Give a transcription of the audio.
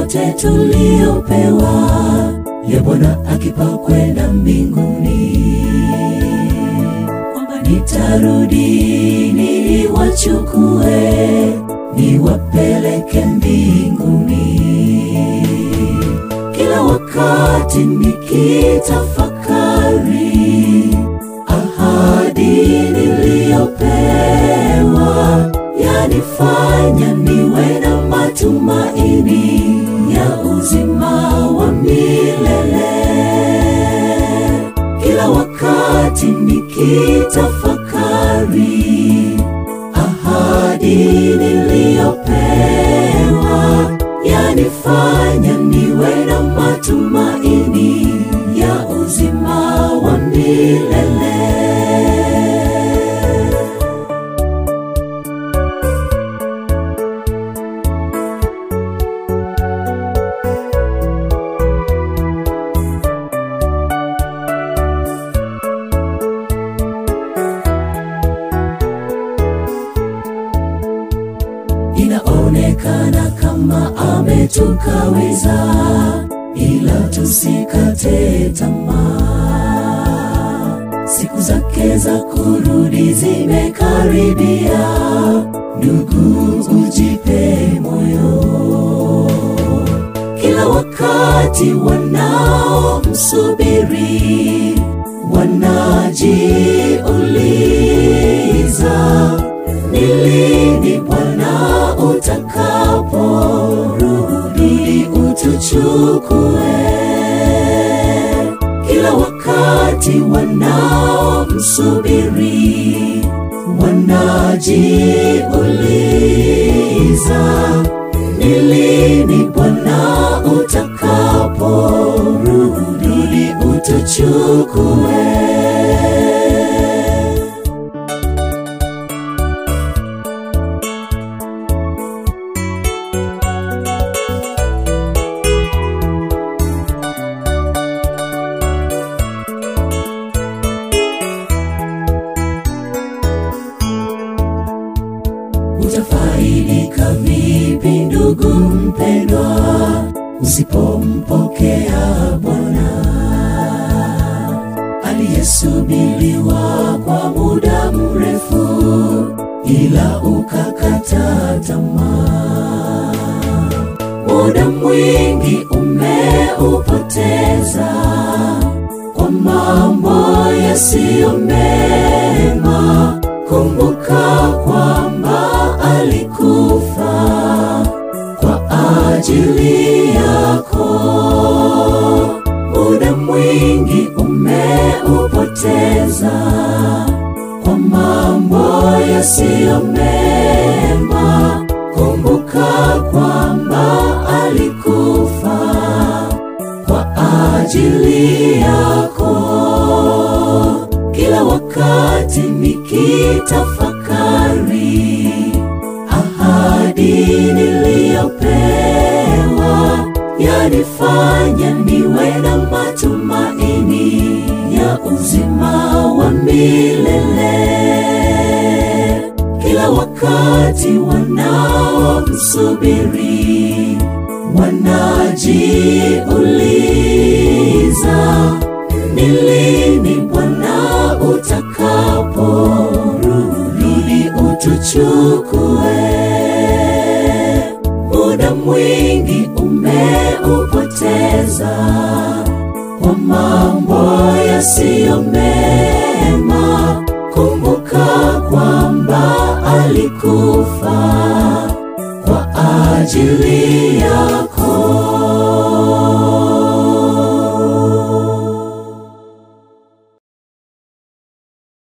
yote tuliyopewa ya Bwana akipa kwenda mbinguni, kwamba nitarudi niwachukue niwapeleke mbinguni. Kila wakati nikitafakari ahadi niliyopewa yanifanya niwe na matumaini ya uzima wa milele. Kila wakati nikitafakari ahadi niliyopewa yanifanya niwe na matumaini ya uzima wa milele. Inaonekana kama ametukaweza, ila tusikate tamaa. Siku zake za kurudi zimekaribia, ndugu, ujipe moyo. Kila wakati wanaomsubiri wanajiuliza ni lini Bwana utakaporudi utuchukue. Kila wakati wanaomsubiri wanajiuliza ni lini Bwana utakaporudi utuchukue. Utafaidika vipi ndugu mpendwa, usipompokea Bwana aliyesubiriwa kwa muda mrefu, ila ukakata tamaa. Muda mwingi umeupoteza kwa mambo yasiyo mema. Kumbuka kwamba alikufa kwa ajili yako. Muda mwingi umeupoteza kwa mambo yasiyo mema. Kumbuka kwamba alikufa kwa ajili yako. Kila wakati nikitafakari ahadi niliyopewa yanifanya niwe na matumaini ya uzima wa milele. Kila wakati wanaomsubiri wanajiuliza ni lini Bwana utakaporudi utuchukue. Muda mwingi umeupoteza kwa mambo yasiyo mema. Kumbuka kwamba alikufa kwa ajili yako.